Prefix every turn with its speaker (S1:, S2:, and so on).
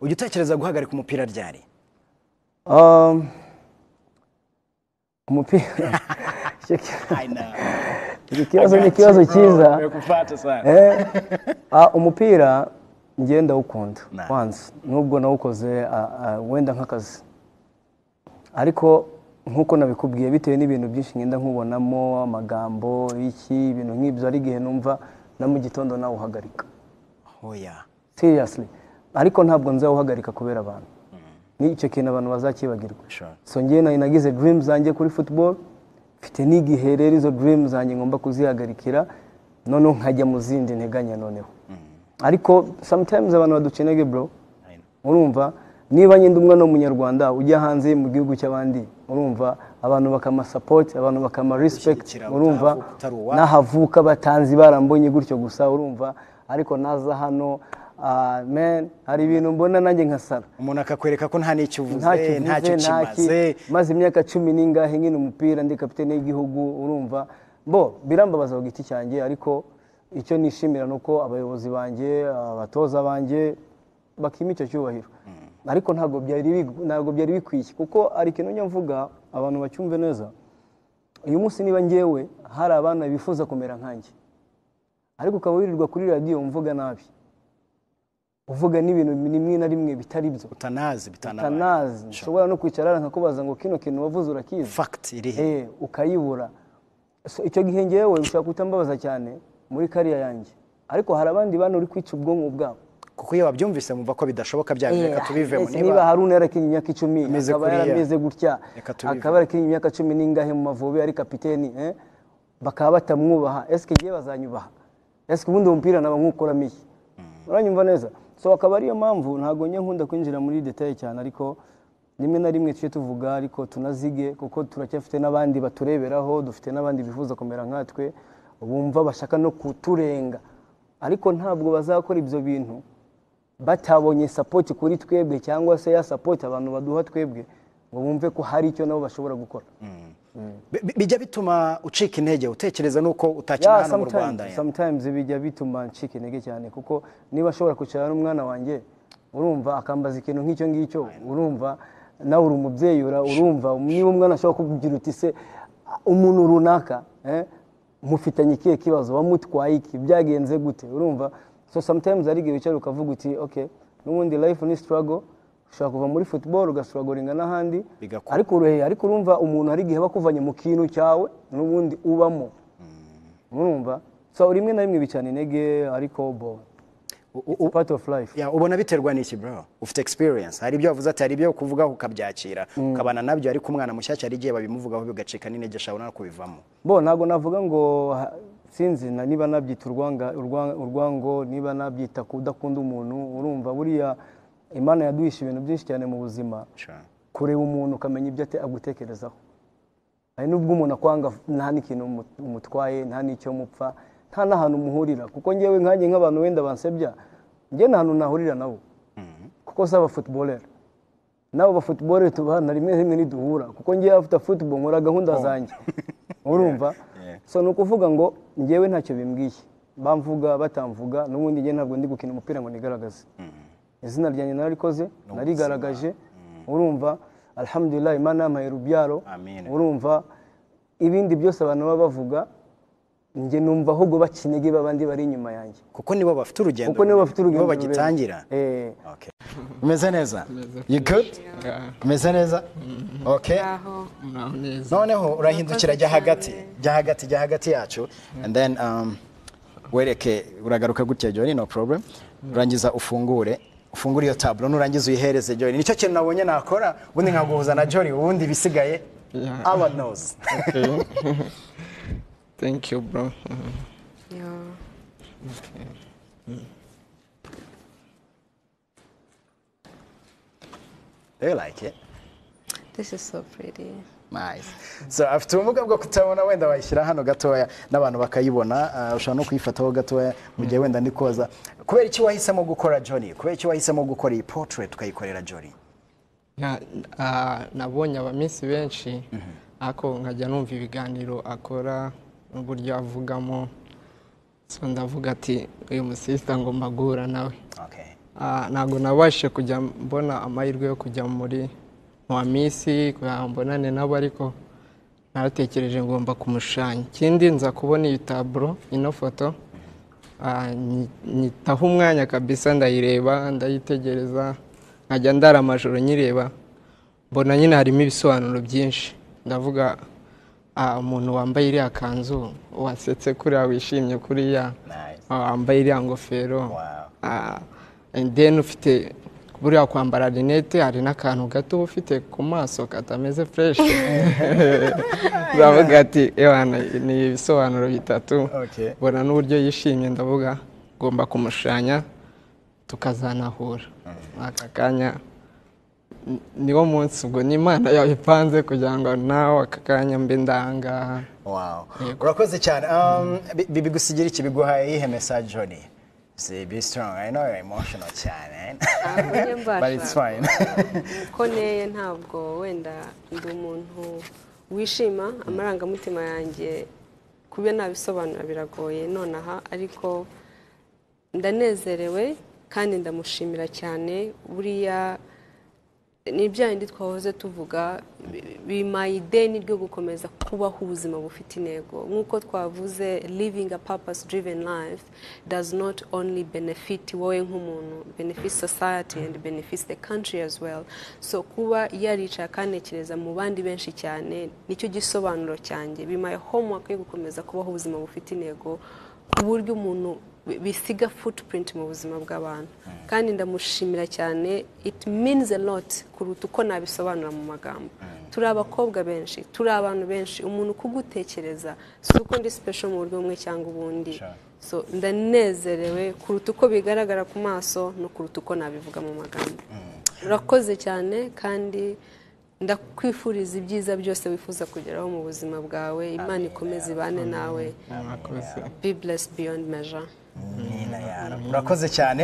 S1: ujya utekereza guhagarika umupira ryari
S2: Um, umupira Icyo ki- icyo kibazo ni ikibazo cyiza
S1: nimekufata sana
S2: Eh, ah, umupira njye ndawukunda
S1: Nice.
S2: wanze nubwo nawukoze ah, ah, wenda nk'akazi ariko nk'uko nabikubwiye bitewe n'ibintu byinshi ngenda nkubonamo amagambo iki ibintu nk'ibyo ari igihe numva na mu gitondo nawuhagarika
S1: oya
S2: seriously ariko ntabwo nzawuhagarika kubera abantu ni icyo kintu abantu bazakibagirwa
S1: Sure.
S2: so njye nari nagize dream zanjye kuri football mfite n'igihe rero izo dream zanjye ngomba kuzihagarikira noneho nkajya mu zindi nteganya noneho ariko sometimes abantu badukenege bro
S1: I know.
S2: urumva niba nyine umwana w'umunyarwanda ujya hanze mu gihugu cy'abandi urumva abantu bakama support abantu bakama respect
S1: Gushyigikira
S2: urumva
S1: utahavuka utari uwabo.
S2: n'ahavuka batanzi barambonye gutyo gusa urumva ariko naza hano ah, man hari ibintu mbona nanjye nkasara
S1: umuntu akakwereka ko nta n'icyo uvuze
S2: ntacyo
S1: ntacyo
S2: nta
S1: kimaze
S2: maze imyaka cumi n'ingahe nkina umupira ndi kapitene y'igihugu urumva bo birambabaza ku giti cyanjye ariko icyo nishimira ni uko abayobozi banjye abatoza banjye bakima icyo cyubahiro ariko ntabwo byari big- ntabwo byari bikwiye kuko ari ikintu njya mvuga abantu bacyumve neza uyu munsi niba ngewe hari abana bifuza kumera nkanjye ariko ukaba wirirwa kuri radiyo mvuga nabi uvuga n'ibintu rimwe na rimwe bitari byo
S1: utanazi bitanabaye
S2: tanazi nshobora no kwicara nkakubaza ngo kino kintu wavuze urakizi
S1: fagiti irihe
S2: Eh, ukayibura So, icyo gihe ngewe ushobora kutambabaza cyane muri kariya yanjye ariko hari abandi bana uri kwica ubwonko bwabo
S1: kuko iyo babyumvise mumva ko bidashoboka
S2: Eh,
S1: byabyo reka tubivemo
S2: ese niba
S1: niba
S2: haruna yarakinnye imyaka icumi
S1: Ameze
S2: akaba
S1: kuriya.
S2: yarameze gutya
S1: Reka tubivemo.
S2: akaba yarakinnye imyaka cumi n'ingahe mu mavubi ari kapiteni eh? bakaba batamwubaha esike ngewe bazanyubaha esike ubundi uwo mupira naba nkukuramo iki uranyumva neza so akaba ariyo mpamvu ntabwo njye nkunda kwinjira muri detaye cyane ariko rimwe na rimwe tujye tuvuga ariko tunazige kuko turacyafite n'abandi batureberaho dufite n'abandi bifuza kumera nkatwe bumva bashaka no kuturenga ariko ntabwo bazakora ibyo bintu batabonye sapoti kuri twebwe cyangwa se ya sapoti abantu baduha twebwe ngo bumve ko hari icyo nabo bashobora gukora
S1: Bi- bi- bijya bituma ucika intege utekereza n'uko utakina
S2: Yeah,
S1: hano mu
S2: sometimes-
S1: rwanda yeah.
S2: sometimes bijya bituma ncika intege cyane kuko niba ashobora kwicara n'umwana wanjye urumva akambaza ikintu nk'icyo ngicyo urumva nawe uri umubyeyi ura- urumva niba umwana ashobora kugira uti se "Ah, umuntu runaka eh, mufitanye ikihe kibazo wamutwaye iki byagenze gute urumva so sometimes hari igihe wicara ukavuga uti ok n'ubundi life ni struggle ushobora kuva muri football ugasuragoringa n'ahandi
S1: Bigakura.
S2: ariko uruhe ariko urumva umuntu hari igihe aba akuvanye mu kintu cyawe n'ubundi ubamo urumva so rimwe na rimwe bicana intege ariko bo
S1: U- u-
S2: it's part of life
S1: Yeah, ubona biterwa n'iki bro ufite experience hari ibyo wavuze ati hari ibyo kuvugaho ukabyakira ukabana nabyo ariko umwana mushyashya hari igihe babimuvugaho bigacika n'intege ashobora no kubivamo
S2: bo ntabwo navuga ngo ha- sinzi na niba nabyita urwanga- urwa- urwango niba nabyita kudakunda umuntu urumva buriya imana yaduhishe ibintu byinshi cyane mu buzima
S1: Sure.
S2: kureba umuntu ukamenya ibyo ate- agutekerezaho hari n'ubwo umuntu akwanga nta n'ikintu umu- umutwaye nta n'icyo mupfa nta n'ahantu muhurira kuko ngewe nkanjye nk'abantu wenda bansebya njye nta hantu nahurira nabo kuko si abafutuborere nabo bafutuborere tubana rimwe na rimwe ntiduhura kuko ngewe afite futuboro nkora gahunda zanjye urumva so ni ukuvuga ngo ngewe ntacyo bimbwiye bamvuga batamvuga n'ubundi njye ntabwo ndi gukina umupira ngo nigaragaze izina ryanjye nararikoze narigaragaje urumva alhamdulillah imana yampaye urubyaro
S1: Amin.
S2: urumva ibindi byose abantu baba bavuga njye numva ahubwo baca intege babandi bari inyuma yanjye
S1: kuko nibo bafite urugendo
S2: kuko nibo bafite urugendo
S1: nibo
S2: rurerure.
S1: bagitangira
S2: Eh.
S1: Okay. umeze neza you good
S3: Yeah.
S1: umeze neza okay
S4: aho
S3: Muraho neza.
S1: noneho urahindukira jya hagati jya hagati jya hagati yacu and then um, wereke uragaruka gutya Johnny no problem urangiza ufungure ufungure iyo taburo nurangiza uyihereze Johnny nicyo kintu nabonye nakora ubundi nkaguhuza na Johnny ubundi ibisigaye
S3: Yeah.
S1: our knows
S3: Okay. Thank you, bro. Mhm.
S4: yo
S1: do you like it
S4: this is so pretty
S1: Nice. So afite ubumuga bwo kutabona wenda wayishyira hano gatoya n'abantu bakayibona ah, ushobora no kuyifataho gatoya mu gihe wenda ndi koza kubera iki wahisemo gukora Johnny kubera iki wahisemo gukora iyi portrait ukayikorera Johnny
S3: Na- ah, nabonye abamisi benshi ariko nkajya numva ibiganiro akora n'uburyo avugamo so ndavuga ati uyu musisita ngomba guhura nawe
S1: okay
S3: Ah, ntabwo nabashije kujya mbona amahirwe yo kujya muri wa minsi kugira ngo mbonane nabo ariko naratekereje ngomba kumushushanya ikindi nza kubona iyi taburo ino foto ah, nyi- nyitaho umwanya kabisa ndayireba ndayitegereza nkajya ndara amajoro nyireba mbona nyine harimo ibisobanuro byinshi ndavuga ah, umuntu wambaye iriya kanzu wasetse kuriya wishimye kuriya
S1: Nice.
S3: wambaye iriya ngofero
S1: Wow.
S3: Ah, and then ufite buriya kwambara rinete hari n'akantu gato uba ufite ku maso katameze fresh ndavuga ati ewa ni- ni ibisobanuro bitatu
S1: Okay.
S3: mbona n'uburyo yishimye ndavuga ngomba kumushushanya tukazanahura aka kanya ni- niwo munsi ubwo n'imana yabipanze kugira ngo nawe aka kanya mbe ndangaha
S1: Wow. Urakoze cyane. Um, bi- bi- bigusigira iki biguhaye iyihe message Johnny? Say be strong. I know you're emotional cyane.
S4: Ntabwo mbasha.
S1: But it's fine.
S4: ko nteye ntabwo wenda ndi umuntu wishima amarangamutima yanjye kuba nabisobanura biragoye nonaha ariko ndanezerewe kandi ndamushimira cyane buriya ni bya bindi twahoze tuvuga bi- bimpaye ideni ryo gukomeza kubaho ubuzima bufite intego nk'uko twavuze living a purpose driven life does not only benefit wowe nk'umuntu benefit society and benefits the country as well so kuba yarica akanekereza mu bandi benshi cyane nicyo gisobanuro cyanjye bimpaye homework yo gukomeza kubaho ubuzima bufite intego ku buryo umuntu bi- bisiga footprint mu buzima bw'abantu kandi ndamushimira cyane it means a lot kuruta uko nabisobanura mu magambo turi abakobwa benshi turi abantu benshi umuntu kugutekereza si uko ndi special mu buryo bumwe cyangwa ubundi
S1: Sure.
S4: so ndanezerewe kuruta uko bigaragara ku maso no kuruta uko nabivuga mu magambo urakoze cyane kandi ndakwifuriza ibyiza byose wifuza kugeraho mu buzima bwawe imana ikomeze ibane nawe
S3: Mwakoze.
S4: be blessed beyond measure
S1: Nina yara. Urakoze cyane.